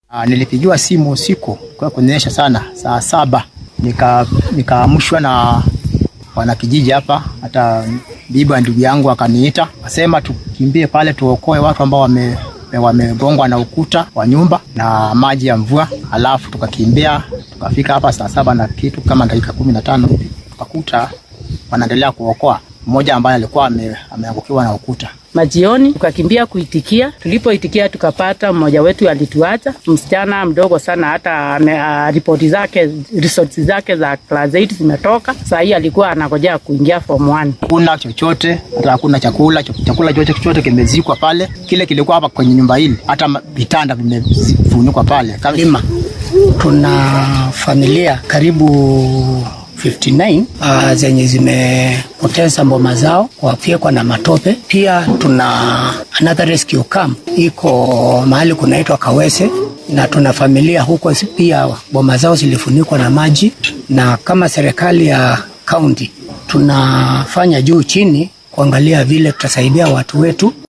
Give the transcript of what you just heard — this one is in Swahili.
Ah, nilipigiwa simu usiku kwa kunyesha sana saa saba nika nikaamshwa na wanakijiji hapa, hata bibi wa ndugu yangu akaniita akasema tukimbie pale tuokoe watu ambao wame wamegongwa na ukuta wa nyumba na maji ya mvua. Alafu tukakimbia tukafika hapa saa saba na kitu kama dakika kumi na tano tukakuta wanaendelea kuokoa mmoja ambaye alikuwa ame, ameangukiwa na ukuta. Majioni tukakimbia kuitikia. Tulipoitikia tukapata mmoja wetu alituacha, msichana mdogo sana, hata ame- ah, ripoti zake results zake za class 8 zimetoka. Saa hii alikuwa anangojea kuingia form 1. Hakuna chochote, hata hakuna chakula. Ch- Chakula chote chote kimezikwa pale, kile kilikuwa hapa kwenye nyumba hili, hata ma- vitanda vimefunikwa pale kama Lima tuna familia karibu 59 uh, zenye zimepoteza mboma zao wafyekwa na matope. Pia tuna another rescue camp iko mahali kunaitwa Kawese na tuna familia huko zi- pia boma zao zilifunikwa na maji, na kama serikali ya kaunti tunafanya juu chini kuangalia vile tutasaidia watu wetu